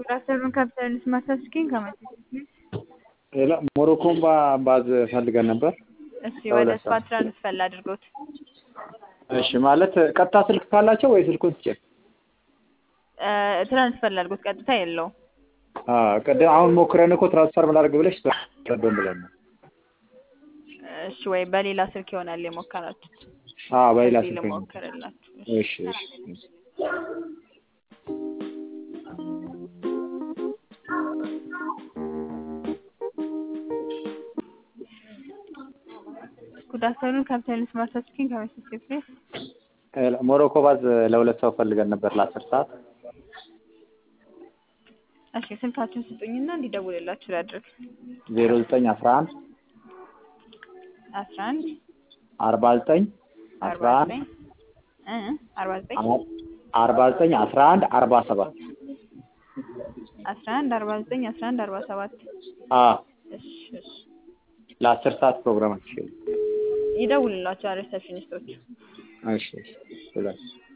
ራሰርን ካፒታሊስት ማሳስኪን ከመቼ ሌላ ሞሮኮን ባ- ባዝ ፈልገን ነበር። እሺ ወደ ስፓ ትራንስፈር ላድርጎት። እሺ ማለት ቀጥታ ስልክ ካላቸው ወይ ስልኩን ትጭን? እ፣ ትራንስፈር ላድርጎት ቀጥታ የለውም። አዎ ቅድም አሁን ሞክረን እኮ ትራንስፈር ላድርግ ብለሽ ቀደም ብለን ነው። እሺ ወይ በሌላ ስልክ ይሆናል የሞከራችሁት። አዎ በሌላ እዚህ ስልክ ነው። ልሞክርላችሁ። እሺ እሺ እሺ። ጉድ አፍተርኑን ካፒታሊስት ማሳስኪን ከመቼ ፕሌስ ሌላ ሞሮኮ ባዝ ለሁለት ሰው ፈልገን ነበር ለአስር ሰዓት። እሺ ስልካችሁን ስጡኝና እንዲደውልላችሁ ላድርግ። ዜሮ ዘጠኝ አስራ አንድ አስራ አንድ አርባ ዘጠኝ አስራ አርባ አንድ ዘጠኝ እ አርባ ዘጠኝ አርባ ዘጠኝ አስራ አንድ አርባ ሰባት አስራ አንድ አርባ ዘጠኝ አስራ አንድ አርባ ሰባት አዎ እሺ እሺ ለአስር ሰዓት ፕሮግራማችን ይደውልላችኋል ሪሰፕሽኒስቶች። እሺ እሺ ብሏል።